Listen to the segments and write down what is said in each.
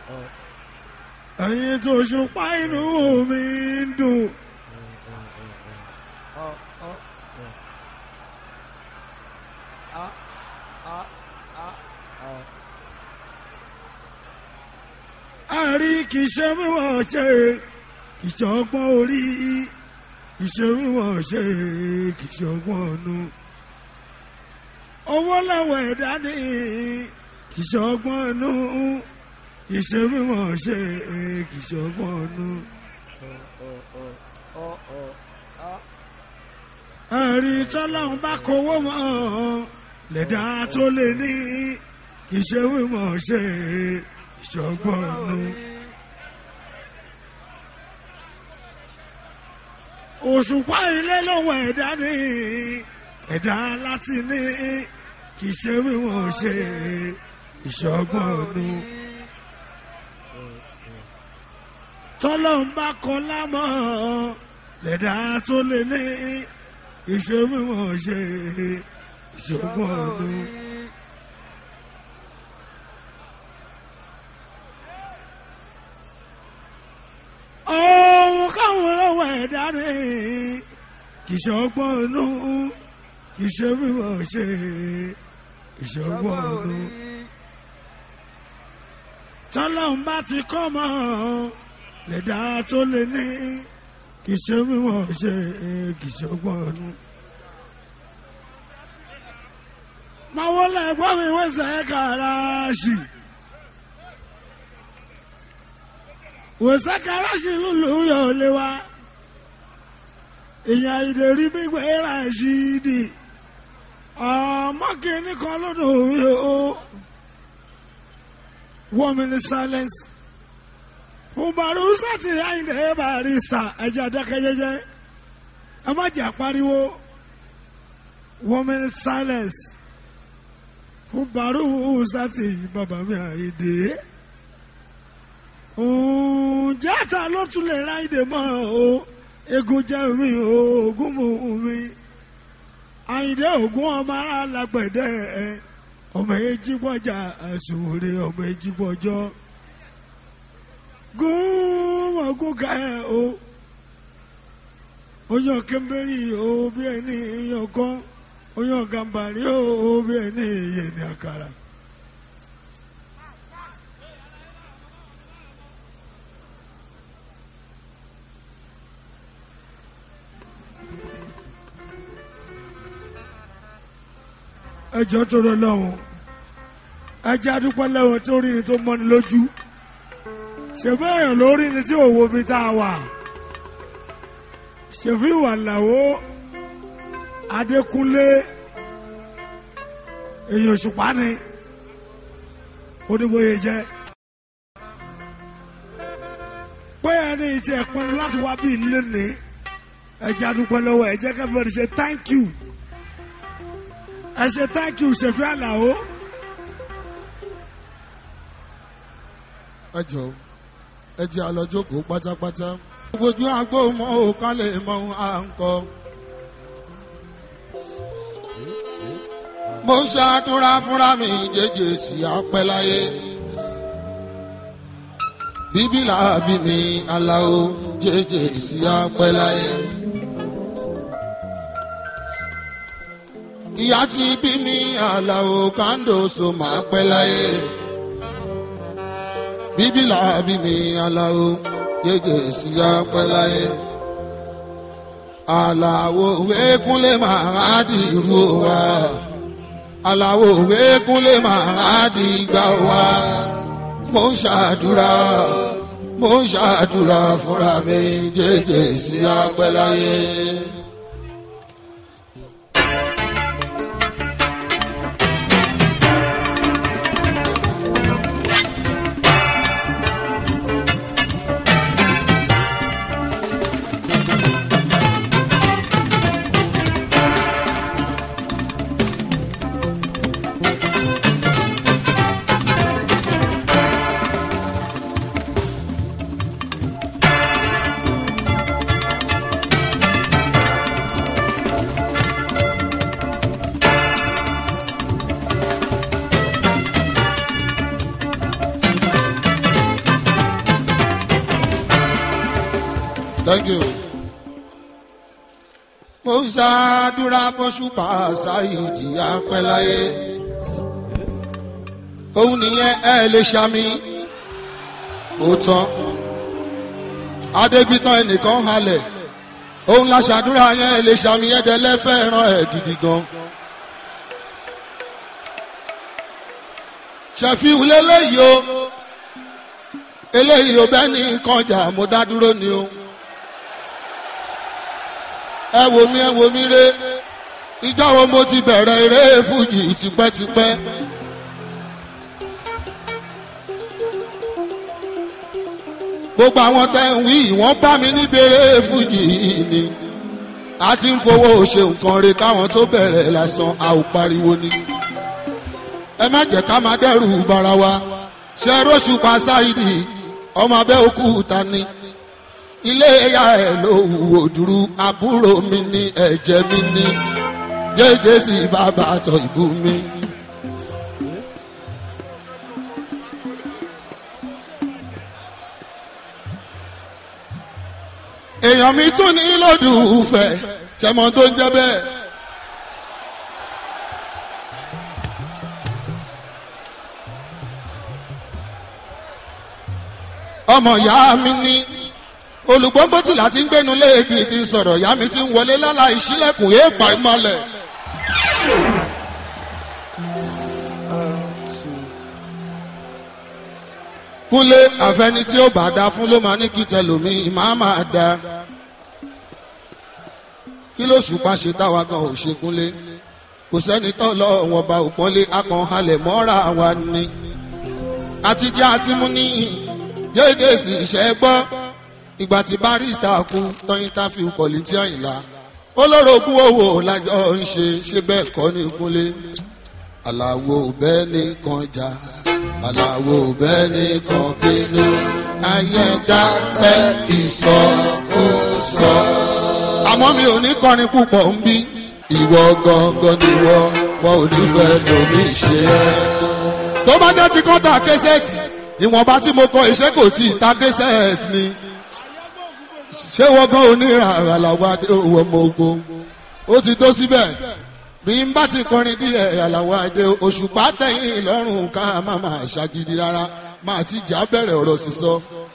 ẹ̀yin tó ṣùpá inú mi ń dùn. àrí kì í ṣe mímọ̀ ṣe kì í ṣe ọgbọ́n orí kì í ṣe mímọ̀ ṣe kì í ṣe ọgbọ́n ọ̀nù. owó lọ́wọ́ ẹ̀dá ní kì í ṣe ọgbọ́n ọ̀nù kì í ṣe mímọ̀ ṣe kì í ṣe ọgbọ́n ọ̀nù. àrí tọ́lọ́hún bá kówó mọ́ lẹ́dá tó lè ní kì í ṣe mímọ̀ ṣe ìṣọgbọ́nù. òṣùpá ilé lọ́wọ́ ẹ̀dá ní ẹ̀dá láti ní kì í ṣe wíwọ̀n ṣe ìṣọgbọ́nù. tọ́lọ́n bá kọ lámọ́ lẹ́dá tó lè ní kì í ṣe wíwọ̀n ṣe ìṣọgbọ́nù. ohun káwọn lọ́wọ́ ẹ̀dá rẹ̀ kì í ṣe ọgbọ́n inú kì í ṣe mímọ̀ ṣe ìṣọgbọ́n inú. tọ́lọ́hún bá ti kọ́ mọ́ lẹ́dá tó lé ní kì í ṣe mímọ̀ ṣe kì í ṣe ọgbọ́n inú. máa wọlé ẹ̀gbọ́n mi wẹ́sẹ̀ kàràṣì. wòsàkàrà sí lùlù yóò lé wa èèyàn ìdèrí gbígbé ra sí di ọmọ kìíní kan lọ́dọ̀ mi o one minute silence fún barusa ti àyìndé barista ẹjẹ adákẹjẹjẹ ẹ má jà pariwo one minute silence fún barusa ti bàbá mi àyìndé játa ló tún lè ra ìdè mọ́ o egun jẹ́ mi o ogun mú mi àyìndé ògún ọmọ ara lágbẹ̀dẹ ọmọ èjì bọ́jà àsùnwòrè ọmọ èjì bọ́jọ́ gún ọgún ká ẹ o oyan kẹ́mbẹ́rì o bí ẹni èèyàn kan oyan gàmbàrí o bí ẹni èèyàn ní àkàrà. ẹjọ́ tó rọ lọ́wọ́ ẹjẹ́ adúpẹ́ lẹ́wọ̀n tó rí ni tó mọ́ni lójú ṣèfì èèyàn lórí ni tí òwò fi tá a wà ṣèfì wà láwọ́ Adékúnlé èèyàn òṣùpá ni oníbòye jẹ́ pé ẹni tí ẹ pinnu láti wá bí ilé ní ẹjẹ́ adúpẹ́ lọ́wọ́ ẹjẹ́ kẹfẹ́ ṣe thank you ẹ ṣe thank you ṣèfì àlàó. ẹ jọ ẹ jẹ́ àlọ́jókòó pátápátá. gbójú àgbo mọ ò ká lè mọ ohun à ń kọ. mo ń ṣàdúrà fúnra mi jẹjẹ sí apẹ́ láyé. bíbí làbí mi aláwo jẹjẹ sí apẹ́ láyé. ìyá tí bí mi aláwo kàńdó so máa pẹ́ láyé bíbí làbí mi aláwo yéjè sí apẹ́ láyé. Àlàwo wékúnlé máa di irú wa. Àlàwo wékúnlé máa di ìgbà wa. Mo ń ṣàdúrà, mo ń ṣàdúrà fúnra mi jẹ́jẹ́ sí apẹ́ láyé. thank you. mo ń ṣàdúrà fọ́ṣùpá ṣáìdì apẹ́láyé òun nìyẹn ẹ lè ṣàmì òótọ́ adébítàn ẹnìkan halẹ̀ òun la ṣàdúrà yẹn ẹ lè ṣàmì ẹ̀dẹ́lẹ́ fẹ́ràn ẹ̀ gidi gan. ṣẹ̀fíù lélẹ́yìí o eléyìí ò bẹ́ẹ̀ ní kọjá mo dá dúró ni o ẹ wò mí ẹ wò mí ré ìjọ wo mo ti bẹ̀rẹ̀ eré fújì tipẹ́tipẹ́. gbogbo àwọn tẹ́ ń wí wọ́n bá mi níbi eré fújì ni a ti ń fowó ṣe nǹkan re káwọn tó bẹ̀rẹ̀ lásán a ò pariwo ni. ẹ má jẹ́ ká máa dẹ́rù bara wa ṣe róṣù pa ṣáìdì ọmọ abẹ́òkúta ni ilé ìyá ẹ̀ ló wò dúró àbúrò mi ní ẹ̀jẹ̀ mi ní jẹ́jẹ́ sí bàbá àtọ̀ ìbú mi. èèyàn mi tún ní lòdùfẹ́ sẹ́mọ tó ń jẹ́ bẹ́ẹ̀. ọmọ ìyá mi ní olùgbọ́ngbó tí láti ń gbénu léèdì ti ń sọ̀rọ̀ ìyá mi ti ń wọlé lọ́la ìṣílẹ̀kùn èèpà ìmọ̀lẹ̀. kúnlé àfẹni tí ó bá da fún ló máa ní kí tẹlómi máa máa da kí ló ṣùpá ṣe táwa gan ò ṣe kúnlé kò sẹ́ni tó lọ wọn bá òpọ́nlé akànhalẹ̀ mọ́ra wa ni àtijọ́ àti mú níyìn jẹ́gẹ́ sì ṣẹ́ gbọ́ ìgbà tí barista kú tọ́yìn táfi kọ̀lì tí àyìnlá olórogún owó lájọ ń ṣe ṣe bẹ́ẹ̀ kọ́ ní kúnlé aláwo bẹ́ẹ̀ ní kan jà aláwo bẹ́ẹ̀ ní kan bínú ayé dákẹ́ ìsọ ó sọ. àmọ́ mi ò ní kọrin púpọ̀ ń bí ìwọ gangan ni wọ́n wọn ò ní fẹ́ lómi ṣe é. tó bá jẹ́ ti kọ́ńtà kẹsẹ̀tì ìwọ̀nba tí mo kọ iṣẹ́ kò tí ì ta kẹsẹ̀tì ni ṣé wọ́n gan oníràrà làwọn adé owó ọmọ ogun ó ti tó síbẹ̀ bí n bá ti kọrin díẹ̀ àlàwọ̀ adé òṣùpá tẹ̀yìn lọ́rùn ká má má ṣàgídí rárá máa ti jà bẹ̀rẹ̀ ọ̀rọ̀ sísọ.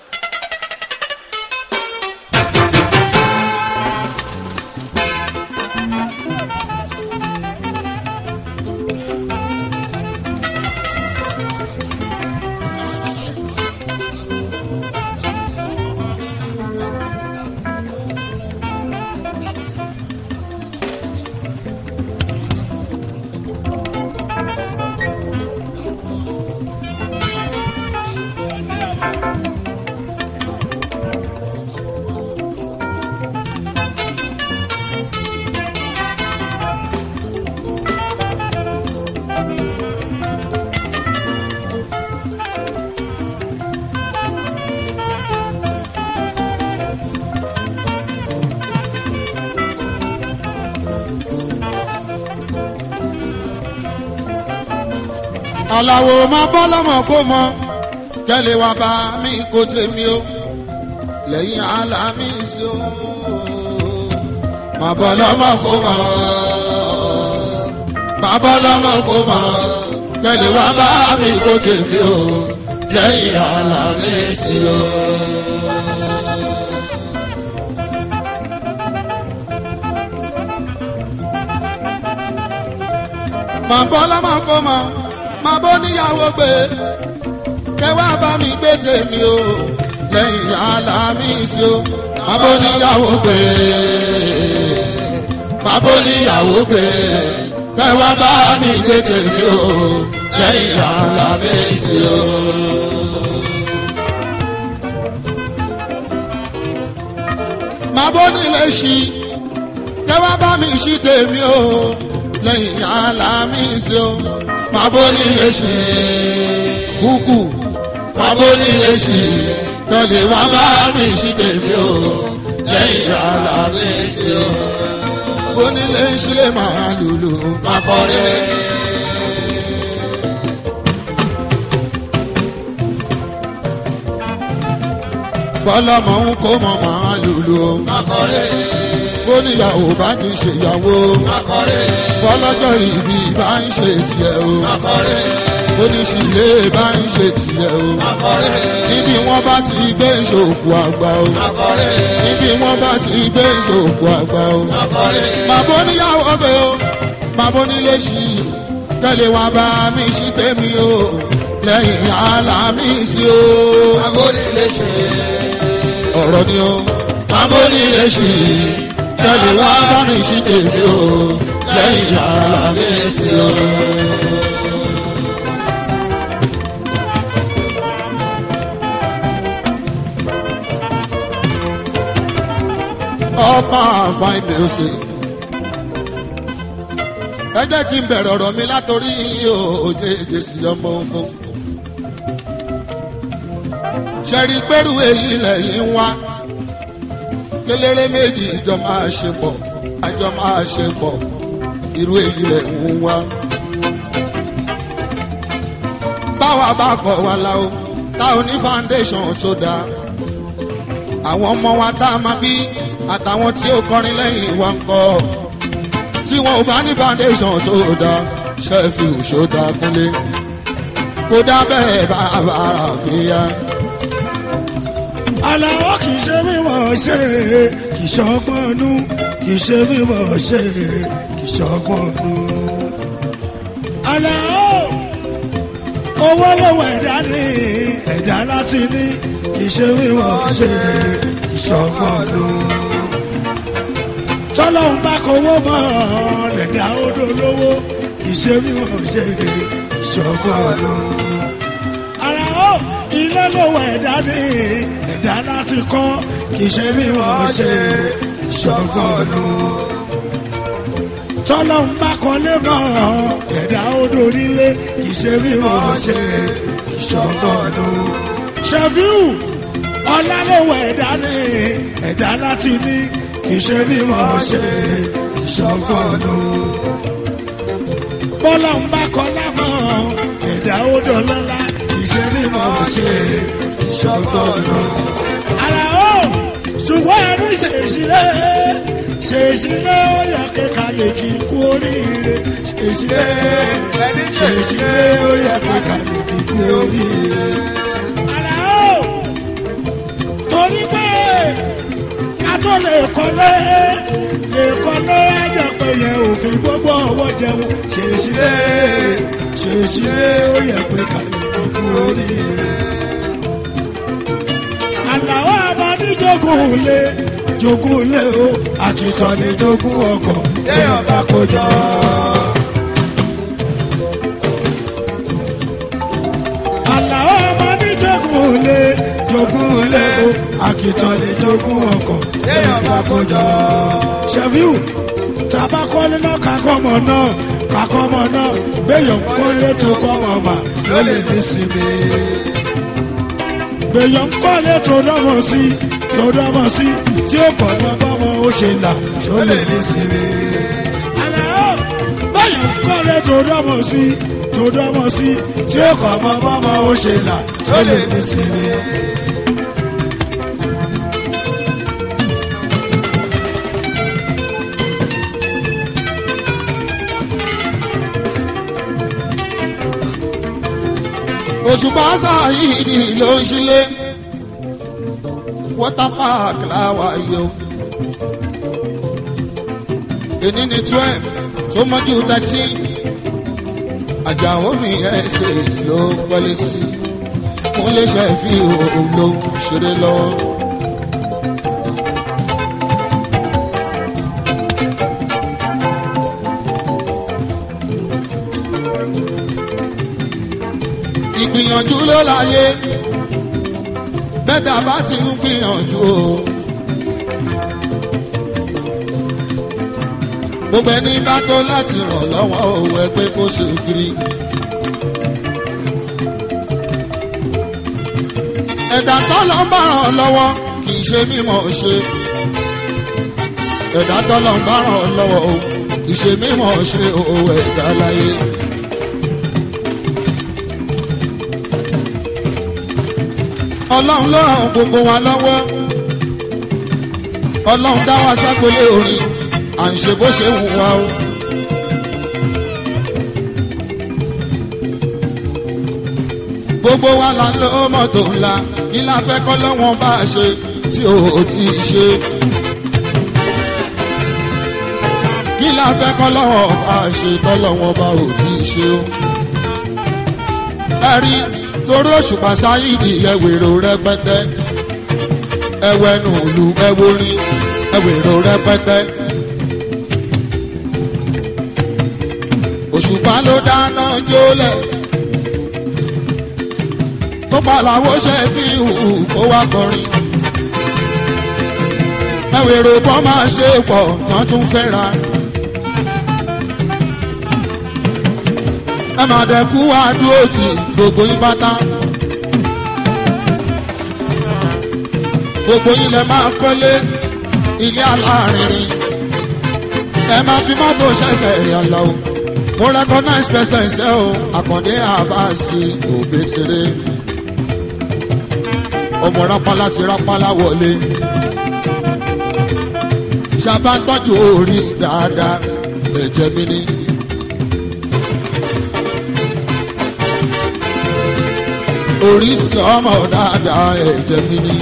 aláwo máa bọ́ lọ́mọ kó mọ kẹ́lẹ́ wá bá mi kó tèmi o lẹ́yìn alámi sí o máa bọ́ lọ́mọ kó mọ máa bọ́ lọ́mọ kó mọ kẹ́lẹ́ wá bá mi kó tèmi o lẹ́yìn alámi sí o. máa bọ́ lọ́mọ kó mọ máa bó níyàwó gbé kẹwàá bá mi gbé tèmi o lẹ́yìn alámi sí o máa bó níyàwó gbé máa bó níyàwó gbé kẹwàá bá mi gbé tèmi o lẹ́yìn alámi sí o. máa bó nílé ṣí kẹwàá bá mi ṣí tèmi o lẹ́yìn alámi sí o máa bó nílé ṣe kúkú máa bó nílé ṣe tọ́lẹ̀ wá bá mi ṣí tèmi o lẹ́yìn ara mi sí o. bó nílé ṣe máa lùlù máa kọrin. bọ́lọ́mọ ń kó mọ̀ máa lùlù o. Akọ̀rẹ́ bóníyàwó bá ti ṣèyàwó. akọ̀rẹ́ bọ́lọ́jọ́ ìbí bá ń ṣe tiẹ̀ o. akọ̀rẹ́ bóníṣìlẹ̀ bá ń ṣe tiẹ̀ o. akọ̀rẹ́ níbi wọ́n bá ti gbé ìṣòkò àgbà o. akọ̀rẹ́ níbi wọ́n bá ti gbé ìṣòkò àgbà o. akọ̀rẹ́ màbó níyàwó gbé o màbó nílé sí i tẹ́lẹ̀ wá bá mi sí tèmi o lẹ́yìn àlàmì sí o. agbónílé ṣe ọ̀rọ̀ ni o màbó nílé sí i tẹ́lẹ̀ wá bá mi sí tèmi o lẹ́yìn àlàmì sí o. ọba fine music. ẹ jẹ́ kí n bẹ̀rẹ̀ ọ̀rọ̀ mi látòrí òye èdèsí ọmọ ogun. ṣẹ̀rí pẹ́rù èyí lẹ́yìn ń wá. kéléré méjì ìjọ máa ṣe pọ̀ àjọ máa ṣe pọ̀ irú èyí lẹ̀ ń wá. báwa bá kọ̀ wá la o tá ò ní foundation tó dáa àwọn ọmọ wa tá a máa bí àtàwọn tí ó kọrin lẹ́yìn wa ń kọ́ tí wọn ò bá ní foundation tó dáa ṣẹ́ẹ̀fì òṣòdà kúnlé kó dá bẹ́ẹ̀ bá bàrà fìyà. Àlàó kì í ṣe mímọ̀ ṣe kì í ṣọgbọ́nú kì í ṣe mímọ̀ ṣe kì í ṣọgbọ́nú. Àlàó owó lọ́wọ́ ẹ̀dá ní ẹ̀dá láti ní kì í ṣe mímọ̀ ṣe kì í ṣọgbọ́nú. Tọ́lọ́hún bá kówó mọ́ lẹ̀dá odò lówó kì í ṣe mímọ̀ ṣe kì í ṣọgbọ́nú ara ó ilé lówó ẹ̀dá ní ẹ̀dá láti kọ́ kì í ṣe bí wọ́n ṣe ìṣọ́gbọ́nù. tọ́lọ́ ń bá kọ́lé mọ́ ẹ̀dá odò nílé kì í ṣe bí wọ́n ṣe ìṣọ́gbọ́nù. ṣẹ́fíù ọlá lówó ẹ̀dá ní ẹ̀dá láti ní kì í ṣe bí wọ́n ṣe ìṣọ́gbọ́nù bọ́lá ń bá kọ́ lámọ́ ẹ̀dá odò lọ́la ìṣe mímọ́ ṣe ìṣọ́gbọ́nù. ara ó ṣùgbọ́n ẹnu ṣèṣirẹ́ ṣèṣirẹ́ ó yẹ kíkà lè kí kú oríire ṣèṣirẹ́ ṣèṣirẹ́ ó yẹ kíkà lè kí kú oríire. ara ó torí pé ká tó lè kọ́lé lè kọ́lé ẹ̀jẹ̀ pé yẹn òfin gbogbo ọwọ́ jẹun ṣèṣirẹ́ ṣèṣirẹ́ ó yẹ pé kàlẹ́ kíkú oríire. Àlàó àbádí jogún lé jogún lé o àkìtàn ní jogún ọkọ̀ téèyàn bá kó jọ. Àlàó àbádí jogún lé jogún lé o àkìtàn ní jogún ọkọ̀ téèyàn bá kó jọ. Ṣèfíù tàbá kọ́lé náà kakọ́mọ náà kakọ́mọ náà béèyàn kọ́lé tó kọ́mọ mà ló lè ní sinmi. béèyàn kọ́lé tó dọ́mọ sí tó dọ́mọ sí tí ó kọ́ mọ́ bọ́mọ ó ṣe là tó lè ní sinmi. Àlàó béèyàn kọ́lé tó dọ́mọ sí tó dọ́mọ sí tí ó kọ́ mọ́ bọ́mọ ó ṣe là tó lè ní sinmi. òṣùpá sáyìdì ló ń ṣílé water park láwa yìí o èní ní twelve tó mọ́jú thirteen àjàó mi estate ló kọ́lé sí mo lè ṣe fi òun ló ń ṣeré lọ́wọ́. ìgbìyànjú ló láyé bẹ́ẹ̀dá bá ti ń gbìyànjú o. gbogbo ẹni bá tó láti ràn lọ́wọ́ òun ẹgbẹ́ kó ṣe kiri. ẹ̀dá tọ́lọ́ ń bá ràn lọ́wọ́ kì í ṣe mímọ̀ ṣe. ẹ̀dá tọ́lọ́ ń bá ràn lọ́wọ́ o kì í ṣe mímọ̀ ṣe o ẹ̀dá láyé. ọlọ́run ló ràn gbogbo wa lọ́wọ́ ọlọ́run dá wa sápẹ́lé orin à ń ṣe bó ṣe wù wá o. gbogbo wa la ń lo mọ́tò ńlá kí la fẹ́ kọ́ lọ́wọ́n bá a ṣe tí o ti ṣe. kí la fẹ́ kọ́ lọ́wọ́n bá a ṣe tọ́lọ́wọ́n bá ò ti ṣe o. ẹ rí torí òṣùpá sáyìdì ẹwèrò rẹpẹtẹ ẹwẹnu òlu ẹwórí ẹwèrò rẹpẹtẹ. òṣùpá ló dáná jólẹ̀ tó pàlàwó ṣe fi hù kó wá kọrin. ẹwèrò bọ́ máa ṣe pọ̀ tán tún fẹ́ra. ẹ máa dẹ̀kú wá dúró tì gbogbo yín pátá. gbogbo yín lẹ máa kọ́lé ilé alárinrin. ẹ máa fi mọ́tò ṣẹ̀ṣẹ̀ rìn ọ̀la o. mo recognize person ṣe o àkàndé àbáṣe òbésèré. ọmọ rápálá ti rápálá wọlé. ṣàbá ń tọ́jú oris dáadáa ẹ̀jẹ̀ mi ni. oríṣi ọmọ dáadáa ẹ̀jẹ̀ mi ni.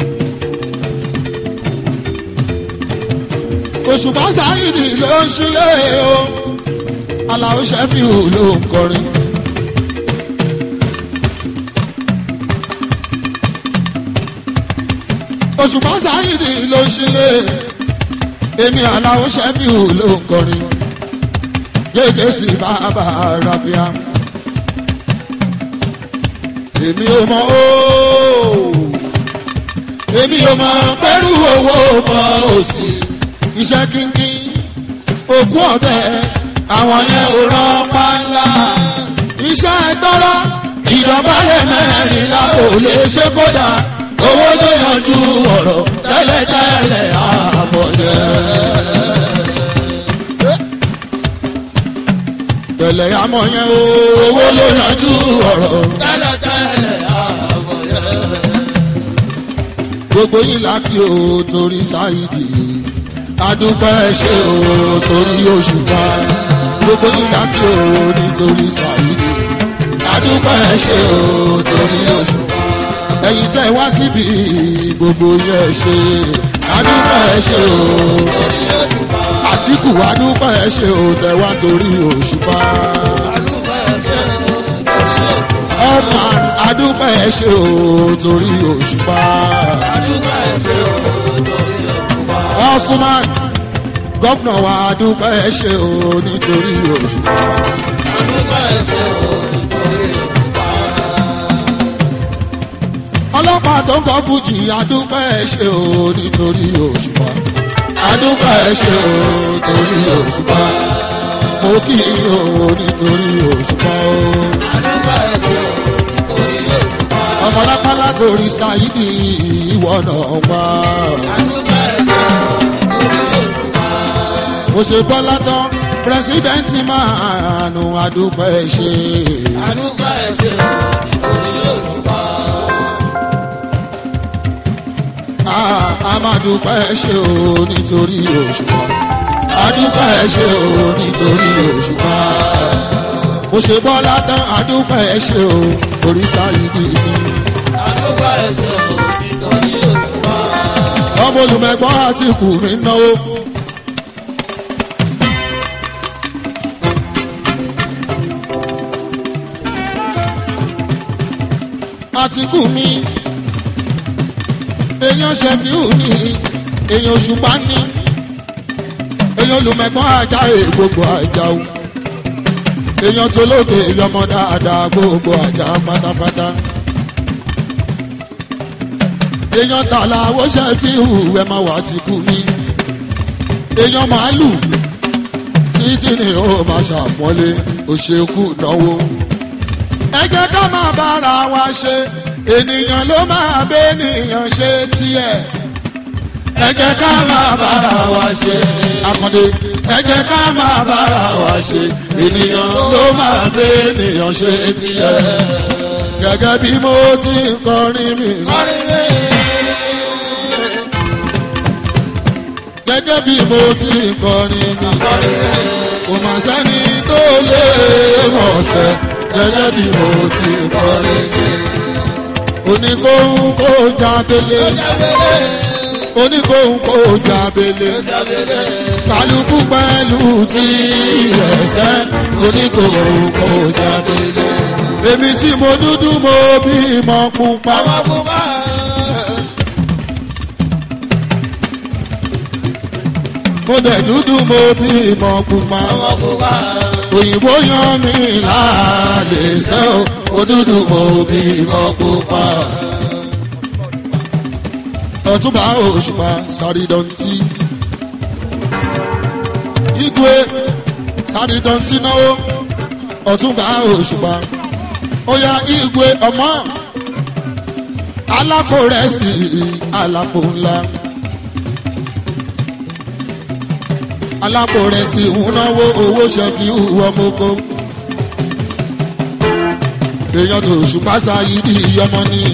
òṣùpá sáyidì ló ń ṣílé o aláwo ṣẹ́fíù ló ń kọrin. òṣùpá sáyidì ló ń ṣílé èmi aláwo ṣẹ́fíù ló ń kọrin. gègé sí bàbá rafia èmi ò mọ ooo èmi ò mọ pẹ̀lú owó mọ òsì iṣẹ́ kínkín òkú ọ̀bẹ àwọn yẹn ò rán pálá iṣẹ́ tọ́lá ìdọ̀bálẹ̀ mẹ́rìnlá kò lè ṣe kódà owó ló yanjú ọ̀rọ̀ tẹ́lẹ̀tẹ́lẹ̀ àbọ̀dẹ́. tẹ̀lẹ̀ àmọ́ yẹn o owó ló yanjú ọ̀rọ̀. tẹ́lẹ̀tẹ́lẹ̀ àbọ̀yẹ. gbogbo yín lákì o torí sáyidì adúpẹ́ ṣe o torí òṣùpá gbogbo yín lákì o nítorí sáyidì adúpẹ́ ṣe o torí òṣùpá ẹ̀yin tẹ́ wá síbi gbogbo yẹn ṣe adúpẹ́ ṣe o orí òṣùpá. àtìkù adúpẹ́ ṣe o tẹ́ wá torí òṣùpá àdúgbò ẹ̀ṣẹ̀ orí òṣùpá. ọ̀pá adúpẹ́ ṣe o torí òṣùpá. àdúgbò ẹ̀ṣẹ̀ orí òṣùpá. ọ̀fúnman gọ́gùnà wa dúpẹ́ ṣe o nítorí òṣùpá. àdúgbò ẹ̀ṣẹ̀ orí òṣùpá. ọlọ́pàá tó ń kọ́ fújì adúpẹ́ ṣe o nítorí òṣùpá. adúpẹ́ ṣe o nítorí òṣùpá. mo kí i o nítorí òṣùpá o. àdúgbò ẹ̀ṣẹ̀ orí òṣùpá. ọmọlápálá torí ṣáídì ìwọ náà wá. àdúgbò ẹ̀ṣẹ̀ orí òṣùpá. mo ṣe bọ́lá tán pírẹsidẹ́ǹtì máa nù adúpẹ́ ṣe. àdúgbò ẹ̀ṣẹ̀ orí òṣùpá. Ah, a máa dúpẹ́ ṣe o nítorí òṣùpá a dúpẹ́ ṣe o nítorí òṣùpá mo ṣe bọ́lá tán a dúpẹ́ ṣe o torí sáyidì mi àdúgbò ẹ̀ṣẹ̀ orí òṣùpá. ọmọ olùmẹ̀gbọ́n àti kù mí náwó. àtìkù mi èèyàn ṣẹ̀fíù ní èèyàn òṣùpá ní èèyàn olùmẹ̀gbọ́n ajá gbogbo ajá o èèyàn tó lóde èèyàn ọmọ dáadáa gbogbo ajá pátápátá èèyàn tààlà owó ṣẹ̀fíù ẹ̀ máa wà tìkù mi èèyàn màálù títí ni ó máa ṣàpọ́nlé òṣèkú náwó ẹ jẹ́ ká máa bára wa ṣe ènìyàn ló máa bẹ́nìyàn ṣe tiẹ̀ ẹ jẹ́ ká máa bára wa ṣe. akande ẹ jẹ́ ká máa bára wa ṣe ènìyàn ló máa gbé ènìyàn ṣe tiẹ̀ gẹ́gẹ́ bí mo ti ń kọrin mi. gẹ́gẹ́ bí mo ti ń kọrin mi. kò mà sẹ́ni tó lè mọ̀ ṣẹ́ gẹ́gẹ́ bí mo ti ń kọrin mi. oníkóhun kó jábélé oníkóhun kó jábélé kálukú pẹ̀lú tí ẹ̀sẹ̀ oníkóhun kó jábélé èmi tí mo dúdú mo bí mọ pupa. mo dẹ̀ dúdú mo bí mọ pupa. òyìnbó yan mi láàlè sẹ́ o mo dúdú mo bí mọ pupa. ọ̀túnba òṣùpá sàrídọ̀ntì. igwe sàrídọ̀ntì náwó ọ̀túnba òṣùpá ó yá igwe ọmọ alápò rẹ̀ sí alápò ńlá alápò rẹ̀ sí ìhúnáwó owó ṣẹ́fì ọmọkó èèyàn tó ṣùpá sáyidi ọmọ ní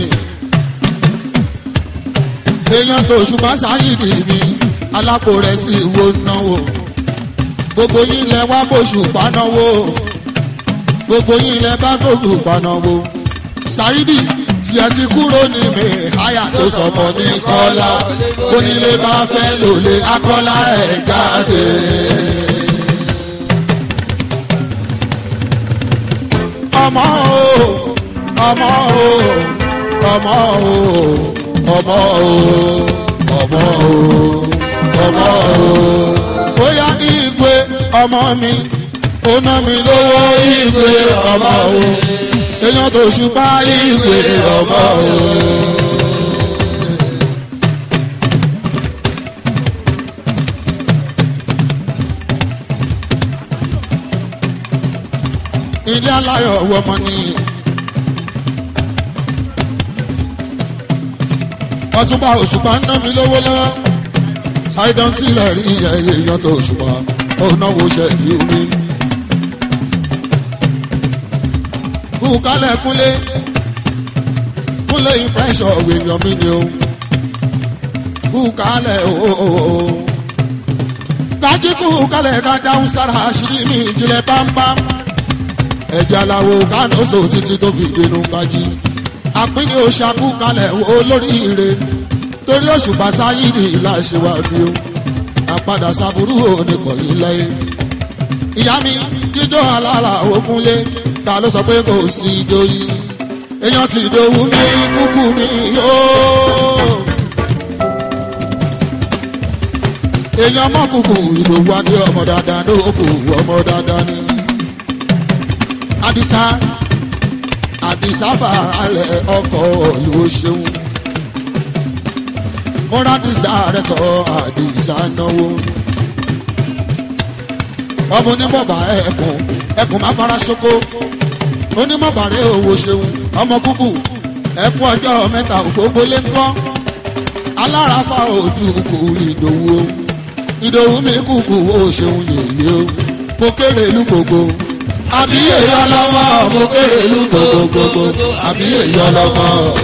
èèyàn tó ṣùpá sáyidi mi alápò rẹ̀ sí ìwò náwó gbogbo yín lẹ wá bóṣù panáwó gbogbo yín lẹ bá gbogbo panáwó sáyidi tí ẹ ti kúrò ní mẹ́háyà tó sọmọ ní kọ́lá onílé bá fẹ́ lòlé akọ́lá ẹ̀ jáde. ọmọ o ọmọ o ọmọ o ọmọ o ọmọ o ọmọ o bóyá igwe ọmọ mi ó ná mi lówó igwe ọmọ o èèyàn tó ṣùpá ìwé ọmọ o. ilé aláyọ̀ wọmọ ni. ọtúnba òṣùpá ń ná mi lówó lọ́wọ́ ṣáìdán tilẹ̀ rí èèyàn tó òṣùpá ó náwó ṣe fi omi. kúkálẹ̀ kúnlé kúnlé ìpẹ́sọ̀ èèyàn mi ni o kúkálẹ̀ ooo kájí kúkálẹ̀ ká dáhùn sára àṣírí mi ìjìnlẹ̀ bámbám ẹ̀jẹ̀ aláwo kánóso títí tó fi dénú kájí àpínní oṣàkú kalẹ̀ olóríire torí òṣùpá sáyìdì láṣẹwà bí o àpadà sàbúrú oníkọ̀yìn lẹ́yìn ìyá mi jíjọ́ alára òkúnlé ta ló sọ pé kò sí ìjòyè èèyàn ti dòwú ní kúkú mi yóò. èèyàn mọ́kùkù ìdòwú adé ọmọ dáadáa ní òkú ọmọ dáadáa ní. àdìsá àdìsá bá alẹ̀ ọkọ̀ ìlú ṣeun. mọ́ra àdìsá rẹ̀ tọ́ àdìsá náwó. ọmọ onímọ̀bà ẹ̀kún ẹkùn máa fara ṣoko onímọ̀bàrẹ́ owó ṣeun ọmọ kúkú ẹkún ọjọ́ mẹ́ta ògbógbó lé ńkọ́ alárafa ojú kù ìdòwú o ìdòwú mi kúkú ó ṣeun yèyé o mo kéré ìlú gbogbo àbí èyí ọlọ́mọ mo kéré ìlú gbogbo gbogbo àbí èyí ọlọ́mọ.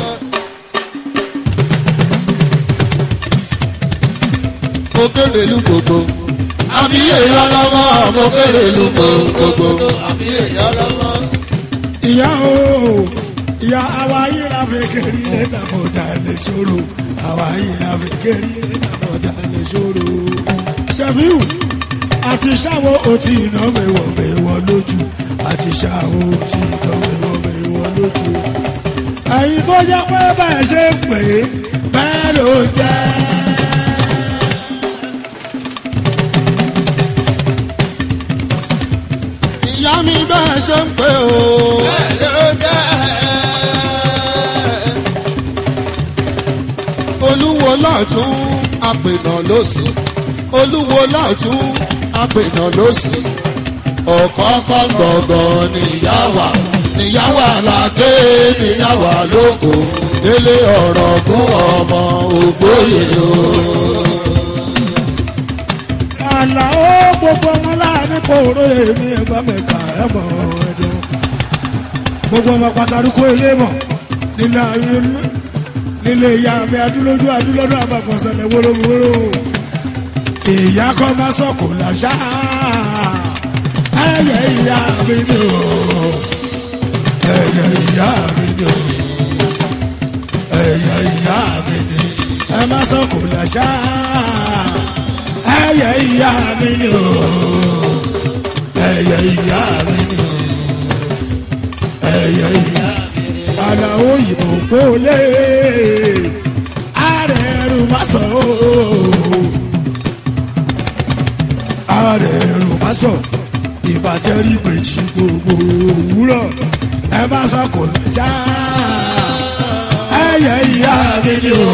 mo kéré ìlú gbogbo àbí èyí ọlọ́mọ mo kéré ìlú gbogbo àbí èyí ọlọ́mọ. ìyá o ìyá àwa yìí la fi kiri lẹ́tà bọ̀dà lè ṣòro àwa yìí la fi kiri lẹ́tà bọ̀dà lè ṣòro. sẹ́fíù àti ṣàwọ̀ òtí iná mẹ́wọ̀ mẹ́wọ̀ lójú àti ṣàwọ̀ òtí iná mẹ́wọ̀ mẹ́wọ̀ lójú. ẹ̀yin tó jẹ́ pé bẹ́ẹ̀ ṣe ń pè é bẹ́ẹ̀ ló jẹ́. ìyá mi bẹ́ẹ̀ ṣe ń pè ó. olúwo lọ́tún àpènà lósì olúwo lọ́tún àpènà lósì ọ̀kọ́kọ́ gbọ̀ngàn níyàwá níyàwá làgé níyàwá lóko délé ọ̀rọ̀ gún ọmọ ògbóyè o. àlàó gbogbo oró èmi ẹgbà mẹ́ka ẹ̀ mọ̀ ẹ̀dùn. gbogbo ọmọ pàtàkì ilé mọ̀ nílé ayé nílé ìyá mi adúlójú adúlọ́dún àbàkọ̀sẹ̀lẹ̀ wórówóró. ìyá kọ́ máa sọ̀kò làṣà ẹ̀yẹ ìyá mi ni o ẹ̀yẹ ìyá mi ni o ẹ̀yẹ ìyá mi ni ẹ má sọ̀kò làṣà ẹyẹ ìyá mi ni o ẹyẹ ìyá mi ni o ẹyẹ ìyá aláwọ ìbò gbólé ààrẹ ẹrù má sọ o ààrẹ ẹrù má sọ ìbátẹ́rì méjì gbogbo òwúrọ̀ ẹ má sọ kò lọ́jà ẹyẹ ìyá mi ni o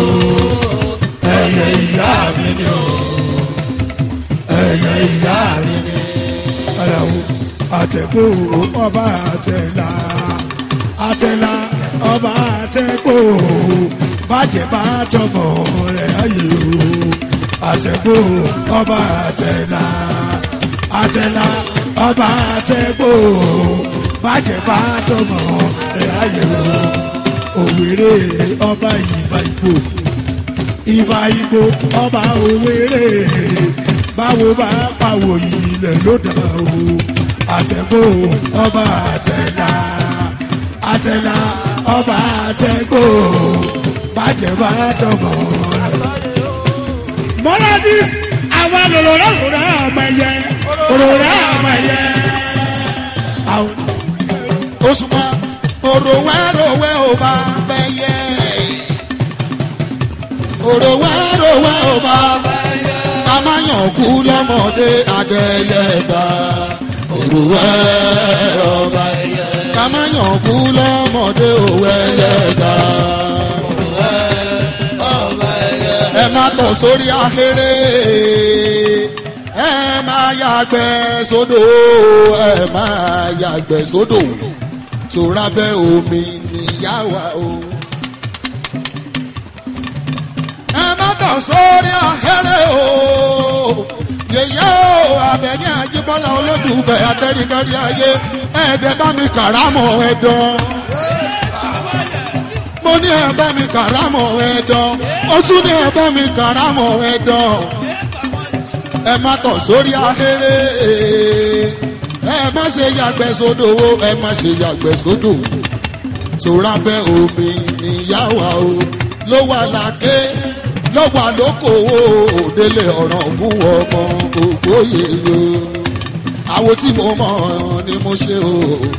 ẹyẹ ìyá mi ni o ẹyẹ ìyá mi ni aláwo àtẹ̀kọ́ ọba àtẹ̀là àtẹ̀là ọba àtẹ̀kọ́ bàjẹ́ bá tọmọ rẹ̀ ayé o àtẹ̀kọ́ ọba àtẹ̀là àtẹ̀là ọba àtẹ̀kọ́ bàjẹ́ bá tọmọ rẹ̀ ayé o òwèrè ọba ìbà ìgbò ìbà ìgbò ọba òwèrè báwo bá pàwọ̀ ilẹ̀ ló dà o àtẹ̀gbò ọba àtẹ̀là àtẹ̀là ọba àtẹ̀gbò bàjẹ́ bá tọmọ rẹ̀. mọ́ládìs àwọn lòlòrán òròrán àmọ̀ ẹ̀yẹ òròrán àmọ̀ ẹ̀yẹ. òṣùpá òròwẹ́ròwẹ́ ò bá bẹ́ yẹ. òròwẹ́ròwẹ́ ò bá bẹ́ yẹ. ká má yàn kú lọ́mọdé adẹ́yẹgbà. òròwẹ́ ọba yẹ. ká má yàn kú lọ́mọdé òwẹ́yẹgbà. ẹ má tọ̀ sórí ahéré ẹ má yàgbẹ́ sódò ẹ má yàgbẹ́ sódò tó rábẹ́ omi níyàwó o. ẹ má tọ̀ sórí ahéré o yèyé o abẹ́yẹn ajíbọ́lá olódùfẹ́ atẹ́ríkárí ayé ẹ̀ẹ́dẹ́ bá mi kàrámọ̀ ẹ̀dán mo ní ẹ bá mi kàrámọ̀ ẹ̀dán ó tún ní ẹ bá mi kàrámọ̀ ẹ̀dán ẹ má tọ̀ sórí ahéré ẹ má ṣe yàgbẹ́ sódò o ẹ má ṣe yàgbẹ́ sódò tóra bẹ́ omi níyàwó o ló wà láké ló wà lóko o òdélé ọ̀ràn ògùn ọmọ gbogbo yèyó àwo tí mo mọ̀ ni mo ṣe o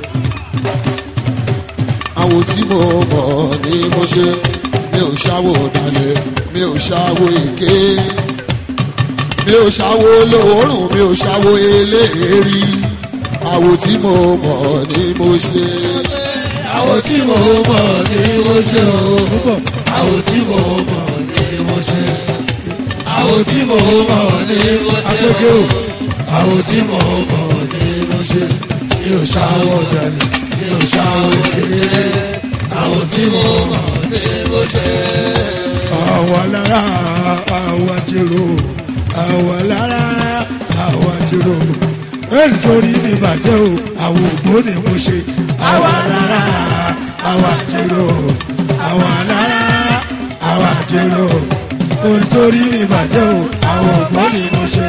àwo tí mo mọ̀ ni mo ṣe mi ò ṣàwò ọ̀dàlẹ̀ mi ò ṣàwò èké mi ò ṣàwò lóòórùn mi ò ṣàwò eléèrí àwo tí mo mọ̀ ni mo ṣe. àwọn tí mo mọ̀ ni mo ṣe o púpọ̀ àwọn tí mo mọ̀ ni mo ṣe àwọn tí mo mọ̀ ni mo ṣe akéké o àwọn tí mo mọ̀ ni mo ṣe mi ò ṣàwọ̀ dànù mi ò ṣàwọ̀ kéré àwọn tí mo mọ̀ ni mo ṣe. àwa lára àwa jèrò àwa lára àwa jèrò èyí torí mi bàjẹ́ o àwọn ògbóni mo ṣe àwa lára àwa jèrò àwa lára àwa jèrò èyí torí mi bàjẹ́ o àwọn ògbóni mo ṣe.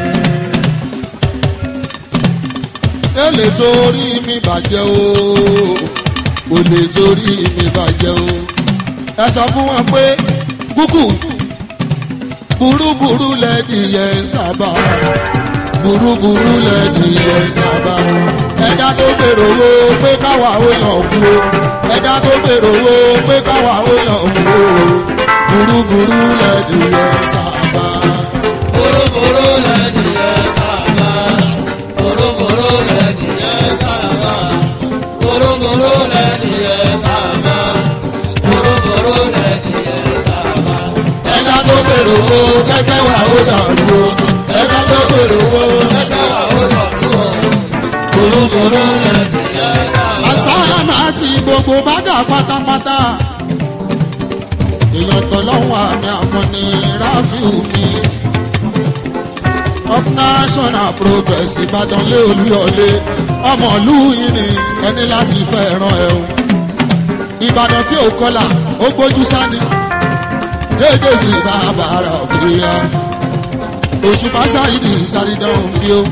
ẹ lè torí mi bàjẹ́ o kò lè torí mi bàjẹ́ o ẹ sọ fún wọn pé kúkú burúburú lẹ́dìyẹ ń sábà burúburú lẹ́dìyẹ ń sábà ẹ̀dá tó gbèrò wo pé káwa ó yàn kú o ẹ̀dá tó gbèrò wo pé káwa ó yàn kú o burúburú lẹ́dìyẹ ń sábà. Boroboro lẹ́dìyẹ sábà. Boroboro lẹ́dìyẹ sábà. Boroboro lẹ́dìyẹ sábà. Boroboro lẹ́dìyẹ sábà. ẹ̀dá tó gbèrò wo kẹ́kẹ́ wà ó yàn kú o ẹ̀dá tó gbèrò wo kẹ́kẹ́ wà ó yàn kú o Boroboro lẹ́dìyẹ sábà. asálámà àti gbogbo bágà pátápátá èèyàn tọ́lọ́wọ́ àmì àkànní ráfíù mi up national progress ìbàdàn lé olúyọlé ọmọ ìlú yìí ni ẹni láti fẹ́ràn ẹ̀ o ìbàdàn tí ò kọlà ó gbójú sani déédéé sí bàbá rà fìyà òṣùpá sáyidì sárídán bí ó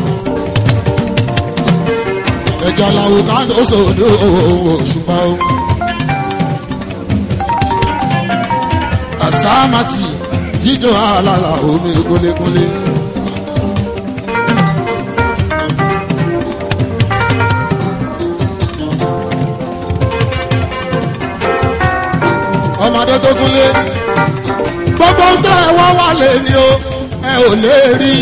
ẹjọ làwọn kan ó sòdò òṣùpá o. àsámàtì jíjọ àlàlà omi kólékólé. ọmọdé tó kúnlé gbogbo ń tẹ́ ẹ wọ́n wà lé ní o ẹ ò lè rí.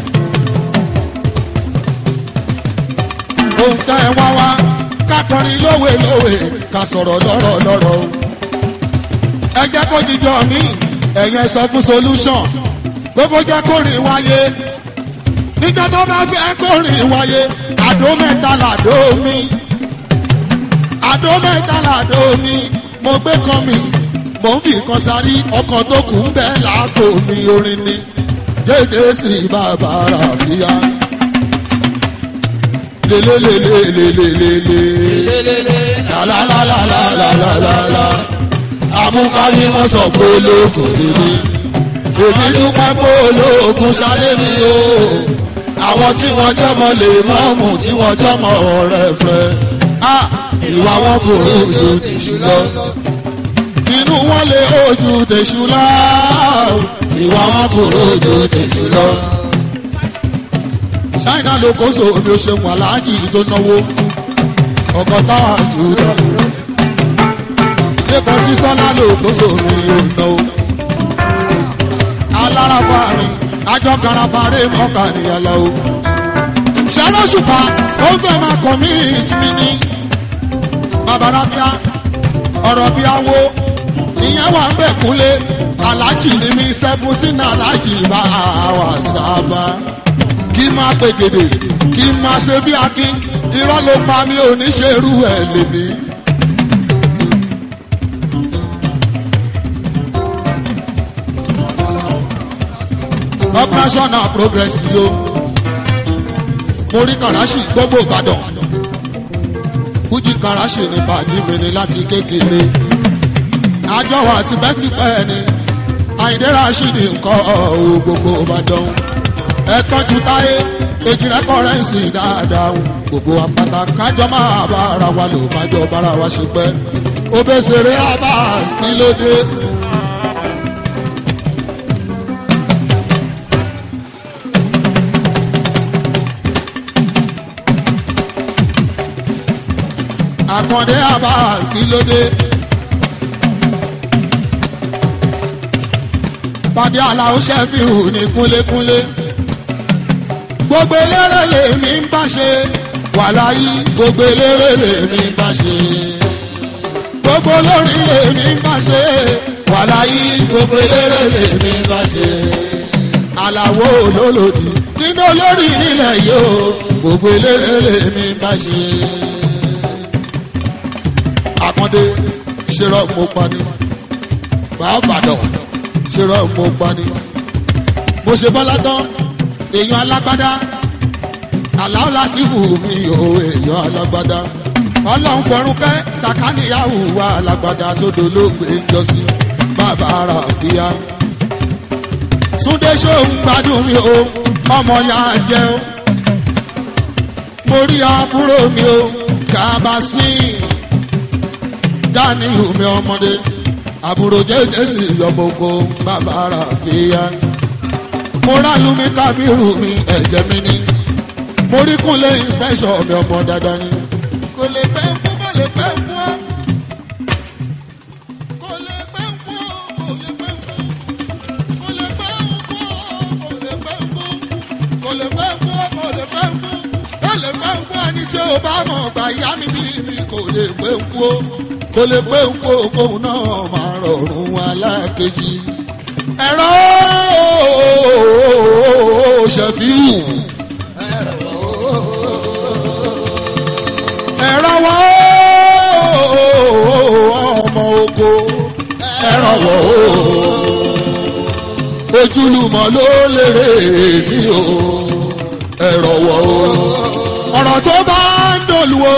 ohun tẹ́ ẹ wá wá kákọrin lówe lówe ká sọ̀rọ̀ lọ́rọ̀ lọ́rọ̀ o. ẹ jẹ́ kó dijọ́ mi ẹ̀yẹn sọ fún solution gbogbo jẹ́ kó rìn wáyé nígbà tó bá fẹ́ kó rìn wáyé àdó mẹ́ta làdó mi àdó mẹ́ta làdó mi mo gbé kan mi mò ń fi kan sárí ọkàn tó kù ń bẹ́ làákò mi orin ni jẹ́jẹ́ sí bàbá ràfíà lelelelelelelele lalalalalalala amúkárí wọn sọ pé ológun níbi èmi dúpẹ́ pé ológun ṣálẹ̀ mi o àwọn tí wọ́n jọmọ lè mọ́mù tí wọ́n jọmọ ọ̀rẹ́ fẹ́ ìwà wọn kò rojú tìṣú lọ inú wọn lè ojú tèṣú lọ ìwà wọn kò rojú tèṣú lọ ṣáínà ló kó so omi oṣèwọ̀n aláàjì tó náwó ọkọ̀ táwa jù lọ. lẹ́kọ̀ọ́ sí sọ́lá ló kó so omi yóò náwó. alára fáàrin àjọ karafáré mọ́kà níyàlá o. ṣàlọ́ṣùpá ó ń fẹ́ máa kọ̀ mí ìsinmi ní. babalábíà ọ̀rọ̀ bí awo ìyẹn wà ń bẹ̀ kúnlé aláàjì ní mi seventeen aláàjì bá wà sábà kí n máa pègèdè kí n máa ṣe bí akin irọ́ ló pa mí ò ní ṣe irú ẹ̀ lèmi. operational progress yìí o mo rí karachi gbogbo ìbàdàn fújì karachi ní pàdé mi ni láti kékeré àjọ wa tipẹ́tipẹ́ ni àyìndé rashidi nǹkan ọ̀hún gbogbo ìbàdàn ẹ tọ́jú táyé èjìrẹ́ kọ́rẹ́ǹsì dáadáa gbogbo àpáta kájọ máa bá ara wa lò májọ bára wa ṣe pẹ́ obèsèré abas kí ló dé. àkàndé abas kí ló dé. pàdé aláwọ̀ ṣẹ́fíù ní kúnlékúnlé gbogbo eléré lèmi ń bá ṣe wàláyé gbogbo eléré lèmi ń bá ṣe gbogbo olórin lèmi ń bá ṣe wàláyé gbogbo eléré lèmi ń bá ṣe aláwo olólòdì nínú olórí nílẹ̀ yìí o gbogbo eléré lèmi ń bá ṣe àkàndé ṣerọ mo pani bàbàdàn ṣerọ mo pani mo ṣe bọ́lá tán èèyàn alágbádá àláwọ̀ láti wù mí o èèyàn alágbádá ọlọ́run fọrún kẹ́ sàkáníyàwó wa alágbádá tó dolóògbé ń jọ sí bàbá ara fìyà. súndé ṣóun gbádùn mi o ọmọ ya jẹ o mo rí àbúrò mi o kàbá sí dání omi ọmọdé àbúrò jẹjẹsì yọgbogbo bàbá ara fìyà mo rà lumi kábírù mi ẹ̀jẹ̀ mi ni mo rí kúnlẹ̀ inspection mi ọmọ dáadáa ni. kò lè pẹ́ ń kú kò lè pẹ́ ń kú ọ́. kò lè pẹ́ ń kú kò lè pẹ́ ń kú. kò lè pẹ́ ń kú kò lè pẹ́ ń kú. kò lè pẹ́ ń kú kò lè pẹ́ ń kú. kò lè pẹ́ ń kú ẹni tí ó bá mọ̀ gbà ìyá mi bí mi kò lè pẹ́ ń kú o. kò lè pẹ́ ń kú kóun náà máa rọrùn alákejì. ẹ̀rọ ṣẹ̀fíù. ẹ̀rọ wọ́ ọmọ oko ẹ̀rọ wọ́ ojúlùmọ̀ ló lérè ní o ẹ̀rọ wọ̀ o ọ̀rọ̀ tó bá ń dòlùwò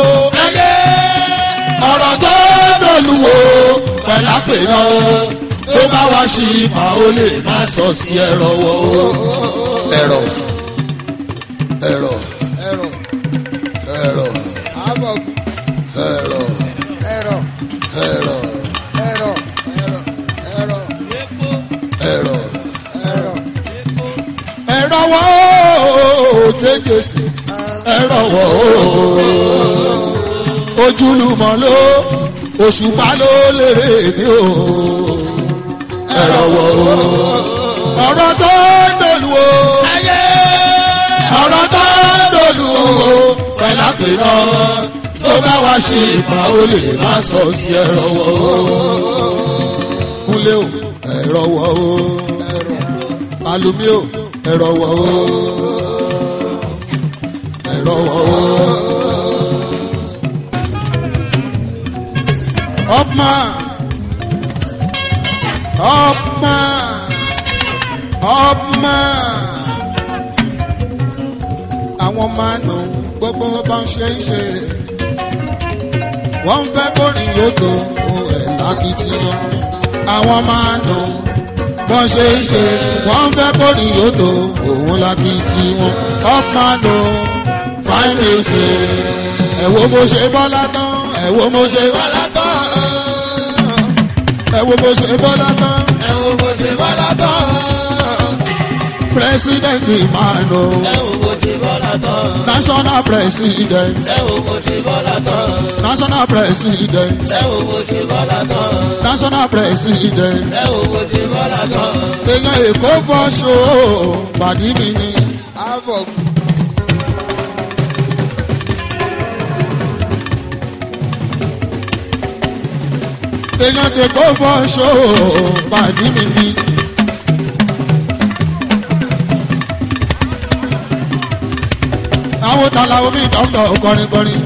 ọ̀rọ̀ tó ń dòlùwò pẹ̀lápẹ̀ náà tó bá wá sí ipa ó lè má sọ sí ẹ̀rọ wọ̀ o ẹ̀rọ ẹ̀rọ ẹ̀rọ ẹ̀rọ àbọ̀gù ẹ̀rọ ẹ̀rọ ẹ̀rọ ẹ̀rọ ẹ̀rọ ẹ̀rọ ẹ̀rọ ẹ̀rọ ẹ̀rọ wọ̀ o jẹ́jẹ́sì ẹ̀rọ wọ̀ o ojúlùmọ̀ ló òṣùpá ló lérè ní o ẹ̀rọ wọ̀ o ọ̀rọ̀ tó ń dòlù o ọ̀rọ̀ tó ń dòlù o pẹ̀lápẹ̀ náà tó bá wá sí ipa ó lè má sọ sí ẹ̀rọ wọ̀ o kúnlé o ẹ̀rọ wọ̀ o alumi o ẹ̀rọ wọ̀ o ẹ̀rọ wọ̀ o. ọ̀pmà ọ̀pmà ọ̀pmà àwọn máa nù gbogbo bá ń ṣe ń ṣe wọ́n ń fẹ́ kó rìn yóò ohun ẹ̀ lákìtìyàn àwọn máa nù bọ́n ṣe ń ṣe wọ́n ń fẹ́ kó rìn yóò ohun lákìtìyàn ọ̀pmà nù fine music ẹ wo bó ṣe bọ́lá tán ẹ wo bó ṣe bọ́lá tán ẹ wo bó ṣe bọ́lá tán ẹ wo bó ṣe bọ́lá tán president imano ẹ wo bó ṣe bọ́lá tán national president ẹ wo bó ṣe bọ́lá tán national president ẹ wo bó ṣe bọ́lá tán national president ẹ wo bó ṣe bọ́lá tán. èèyàn èkó fọṣọ pàdé mi ni àbọ̀gù èèyàn èkó fọṣọ pàdé mi ni. àwọn tala omi dọ́kítọ̀ kọrin kọrin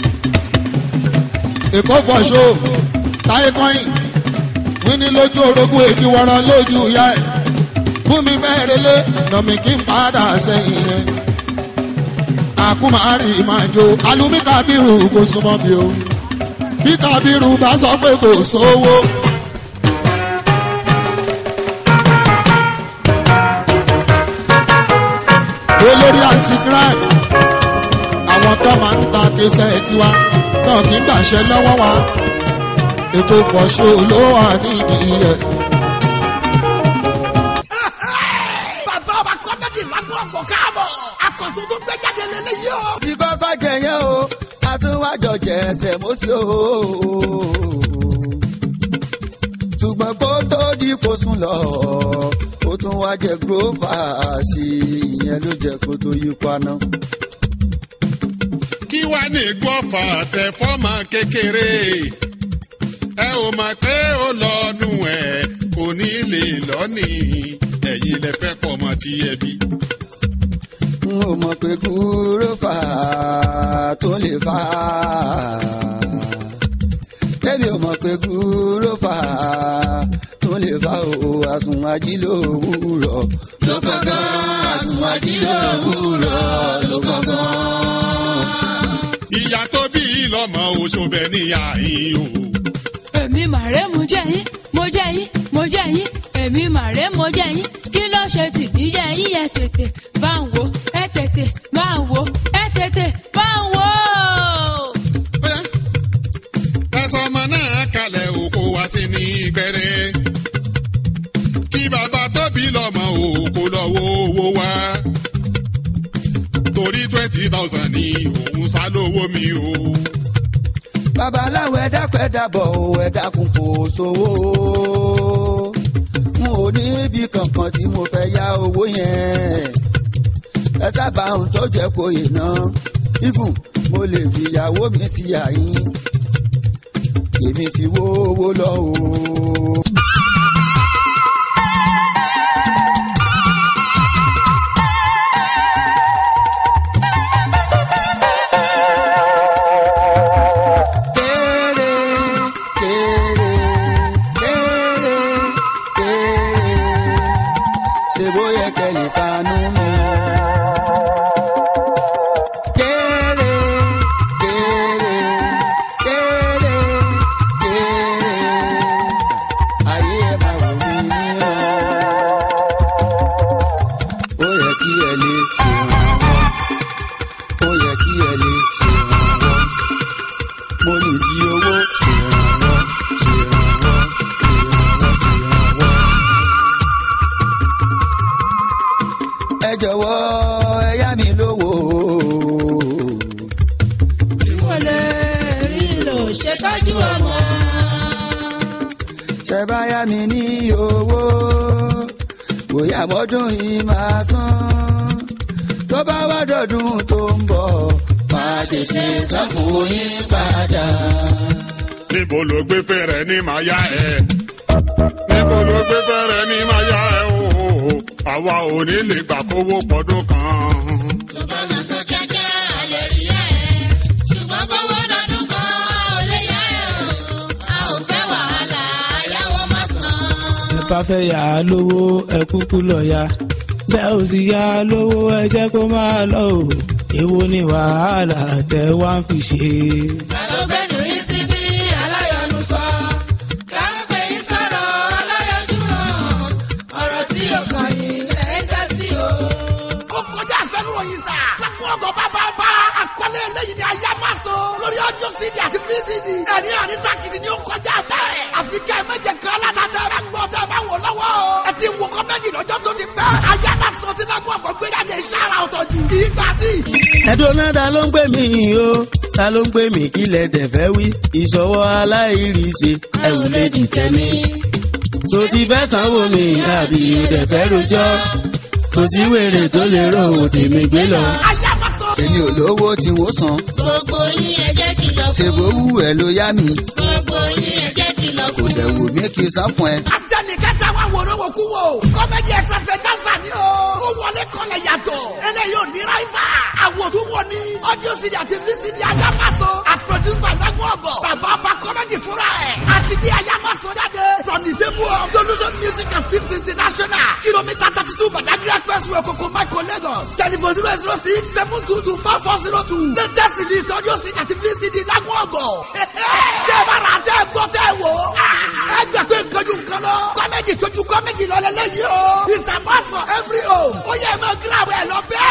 èkó fọṣọ táyé kọ́yìn wíní lójú orogún èjì wọ́rọ́ lójú ìyá ẹ̀ fún mi mẹ́rin lé nọ̀mí kí n padà sẹ́yìn yẹn. àkúmárì máa jó alumi kábírù kò súnmọ́ mi o bí kábírù bá sọ pé kò sówó. olórí anti-crime àwọn tó máa ń ta kéṣẹ́ tiwa náà kì í gbàṣẹ lọ́wọ́ wa ètò ìfọ̀ṣọ́ ló wà nídìí ẹ̀. bàbá ọba kọ́mẹ́dì lágbo ọ̀pọ̀ káàbọ̀ akọ̀tún tó gbé jáde lélẹ́yìí o. tí kọ́kọ́ jẹyẹ o àtúwájọ jẹ ẹsẹ̀ mọ́sí o. ṣùgbọ́n kó tó di kó sùn lọ ó tún wá jẹ gúrófà sí i ìyẹn ló jẹ kó tó yí paná. kí wá ní gbọ́fà tẹ fọ́mọ kékeré ẹ ò mọ̀ pé ó lọ́nu ẹ̀ kò ní lè lọ́nì ẹ̀yin lẹ fẹ́ pọ̀ mọ́ ti ẹbí. n ò mọ̀ pé gúrófà tó lè fà á. Bébí ò mọ̀ pé gúrófà tó lè fà ó àsùn ajílòwúrọ̀ ló gángan àsùn ajílòwúrọ̀ ló gángan. ìyá tó bí lọ́mọ oṣoobẹ ní àyín o. èmi màrè mo jẹ́ yín mo jẹ́ yín mo jẹ́ yín èmi màrè mo jẹ́ yín kí ló ṣe tì mí jẹ́ yín ẹ tètè bá ń wo ẹ tètè bá ń wo ẹ tètè bá ń wo. Bóyá, ẹsọ ọmọ náà kalẹ̀ òkò wá sí ní gbẹrẹ. kí bàbá tó bí lọ́mọ òkò lọ́wọ́ owó wá. torí twenty thousand ní òun sá lówó mi o. babaláwo ẹ dákun ẹ dábọ̀ o ẹ dákun kò sówó n ò ní ibi kankan tí mo fẹ́ yá owó yẹn ẹ sábà ń tó jẹ́ kó yè ná ifun mo lè fi ìyàwó mi sí àyín èmi fi wó owó lọ o. kéré kéré kéré kéré ṣe bóyá kẹ́lẹ́ sànú mi. kéré kéré kéré kéré ayé ẹ máa wò mí níran. ó yẹ kí ẹ lè ṣèrànwọ́ ó yẹ kí ẹ lè ṣèrànwọ́ mo ní di owó ṣèrànwọ́ ṣèrànwọ́ ṣèrànwọ́ ṣèrànwọ́. ẹ jọ̀wọ́ ẹ yá mi lówó. tí mo lè rí lò ṣètọ́jú ọmọ. tẹ bá yá mi ní owó bóyá mọ́dún yìí máa san tó bá wá dọ̀dún tó ń bọ̀ máa tètè san fún yín padà. níbo ló gbé fẹ́rẹ̀ ní màá yá ẹ. níbo ló gbé fẹ́rẹ̀ ní màá yá ẹ o. àwa ò ní lè gbà kówó pọ̀dún kan. ṣùgbọ́n mo sọ kíákíá lè rí ẹ̀. ṣùgbọ́n kówó dọdún kan ò lè yá ẹ̀ o. a ò fẹ́ wàhálà ayáwó má san. ẹ bá fẹ́ yà á lówó ẹ kúkú lọ ya bẹ́ẹ̀ ò sì yà á lówó ẹ jẹ́ kó máa lọ o èwo ni wàhálà tẹ wá ń fi ṣe. Àlọ́gbẹ́nu yìí sí bí aláyọ̀nù sọ. Kárùpé yìí sọ̀rọ̀ aláyọ̀jú ràn. Ọ̀rọ̀ tí yóò kàn yín lẹ́ ń dá sí o. ó kọjá àfẹnuròyìn sá. lápò ọgọ bàbá bá àkọlé eléyìí ni aya máa sọ. lórí ọdún cd àti vcd. ẹni àní takìtì ni ó kọjá bẹ́ẹ̀. àfi kẹ́ ẹ méje kan látàtà ẹ bá gbọ́ tẹ ẹ bá wò lọ́wọ́. ẹ ti wo kọ́mẹ́dì lọ́jọ́ tó ti pẹ́. aya máa sọ tí lápò ọgọ gbé jáde sára ọ̀tọ̀ jù. ìgbà tí. ẹ̀dùn náà ta ló ń pè mí o ta ló ń pè mí kí lẹ dẹ̀ fẹ́ wí ìṣọwọ́ aláìríṣe ẹ ò lè dìtẹ̀ mí. tó ti fẹ́ sanwó mi àbí o dẹ̀ fẹ́ rojọ́ kò sí wèrè tó lè rò ó tèmi gbé lọ. aya máa sọ. èmi ò lówó tí wọ́n san Gbogbo yín ẹ jẹ́ kìlọ̀ ṣe bó fún. wù ẹ ló yá mi Gbogbo yín ẹ jẹ́ kìlọ̀ kò fún. dẹ̀ wù mí kí n san fún ẹ. àtẹnikẹ́ta wa wòró wò kú wò. kọ́mẹ́dì ẹ̀sẹ̀fẹ̀ dáńsà ni o. ó wọlé kọlẹ̀ yàtọ̀. eléyìí ò ní ráìfà. àwòtún wo ni. audio cd àti vcd ayamaso. as produced by dagun ọgọ. bàbá ọba kọ́mẹ́dì fúnra ẹ̀. àti di ayamaso jáde. from the stable of solution music and films international. kilomita thirty two badagry expressway koko mako lagos. telephone zero zero six seven two two four four zero two. latest release audio cd àti vcd dagun ọgọ. tẹ́ ẹ bá ra tẹ́ ẹ gbọ́ tẹ́ ẹ wò. ẹ gbà pé nǹkan ju nǹkan lọ. kọ́mẹ́dì tójú kọ́mẹ́dì lọ lẹ́lẹ́yìí o. it's a must for every home. ó yẹ ẹ máa gíra ẹ lọ bẹ́ẹ̀.